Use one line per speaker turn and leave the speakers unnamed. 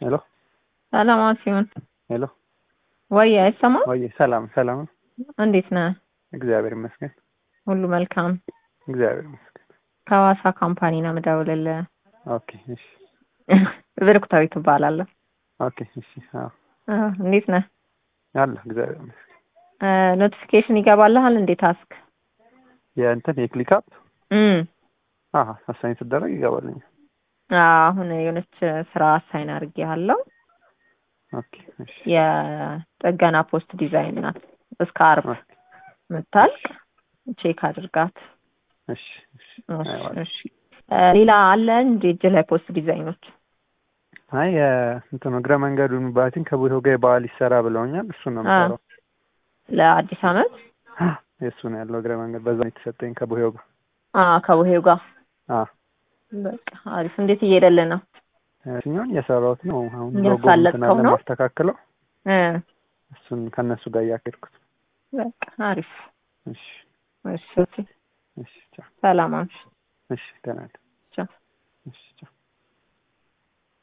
ሄሎ
ሰላም ሲሆን
ሄሎ
ወይ አይሰማም?
ወይ ሰላም ሰላም ነው።
እንዴት ነህ?
እግዚአብሔር ይመስገን።
ሁሉ መልካም።
እግዚአብሔር ይመስገን።
ከሐዋሳ ካምፓኒ ነው የምደውልልህ።
ኦኬ እሺ
ብርክታዊት እባላለሁ።
ኦኬ እሺ አዎ
አዎ፣ እንዴት ነህ?
አለ እግዚአብሔር ይመስገን።
ኖቲፊኬሽን ይገባልሃል እንዴ ታስክ?
የእንትን የክሊክ አፕ
እም
አሃ አሳይን ስደረግ ይገባልኛል።
አሁን የሆነች ስራ አሳይን አድርጌሃለሁ።
ኦኬ እሺ
የጥገና ፖስት ዲዛይን ናት። እስከ አርብ
ኦኬ
ምታልቅ ቼክ አድርጋት።
እሺ እሺ
እሺ፣
አየዋለሁ።
እሺ። እ ሌላ አለ እንዴ እጅ ላይ ፖስት ዲዛይኖች?
አይ የእንትን እግረ መንገዱን ባቲን ከቦታው ጋር የበዓል ይሰራ ብለውኛል። እሱን ነው የምሰራው።
ለአዲስ አመት
የእሱ ነው ያለው እግረ መንገድ በዛ ነው የተሰጠኝ ከቦታው ጋር
አ ከቡሄው ጋር
አ
በቃ አሪፍ። እንዴት እየሄደልህ ነው?
እኛውን እየሰራሁት ነው። አሁን ሎጎ
እያሳለጥከው
እንትን አለ
ነው?
ማስተካከለው
እ
እሱን ከነሱ ጋር እያካሄድኩት።
በቃ አሪፍ።
እሺ
እሺ፣ ኦኬ።
እሺ ቻው።
ሰላም አምሽ።
እሺ ደህና ነኝ።
ቻው።
እሺ ቻው።